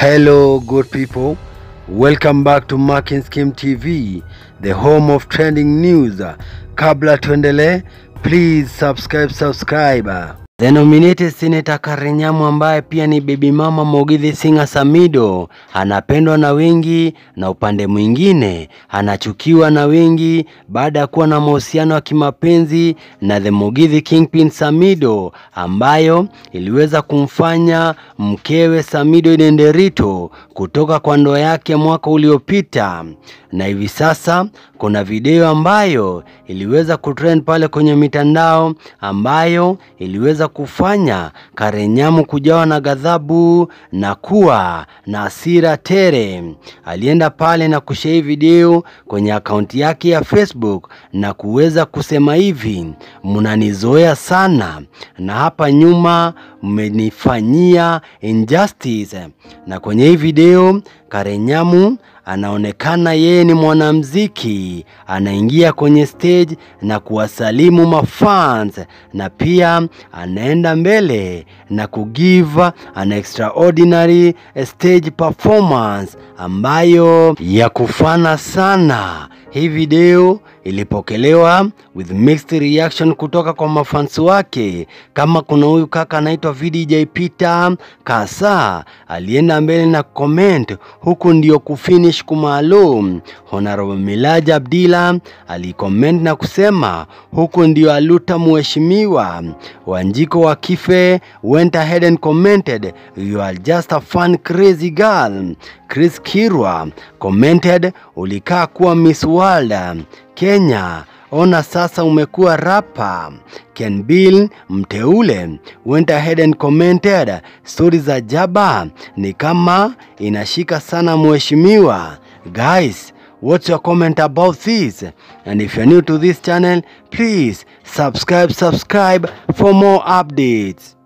Hello, good people. Welcome back to Marking Scheme TV, the home of trending news. Kabla tuendelee, please subscribe, subscribe. The nominated Senator Karenyamu ambaye pia ni baby mama Mogithi Sing'a Samido anapendwa na wengi na upande mwingine anachukiwa na wengi baada ya kuwa na mahusiano ya kimapenzi na the Mogithi Kingpin Samido ambayo iliweza kumfanya mkewe Samido Denderito kutoka kwa ndoa yake mwaka uliopita, na hivi sasa kuna video ambayo iliweza kutrend pale kwenye mitandao ambayo iliweza kufanya Karenyamu kujawa na ghadhabu na kuwa na hasira tere. Alienda pale na kushare video kwenye akaunti yake ya Facebook na kuweza kusema hivi, mnanizoea sana na hapa nyuma mmenifanyia injustice. Na kwenye hii video Karenyamu anaonekana yeye ni mwanamziki, anaingia kwenye stage na kuwasalimu mafans na pia anaenda mbele na kugive an extraordinary stage performance ambayo ya kufana sana. Hii video ilipokelewa with mixed reaction kutoka kwa mafans wake. Kama kuna huyu kaka anaitwa VDJ Peter Kasa alienda mbele na comment, huku ndio kufinish kumaalum. Honorable Milaja Abdilla alicomment na kusema huku ndio aluta mheshimiwa. Wanjiko wa Kife went ahead and commented you are just a fun crazy girl. Chris Kirwa commented ulikaa kuwa Miss World Kenya ona sasa umekuwa rapa. Ken Bill mteule went ahead and commented stori za Jaba ni kama inashika sana mheshimiwa. Guys, what's your comment about this? And if you're new to this channel, please subscribe, subscribe for more updates.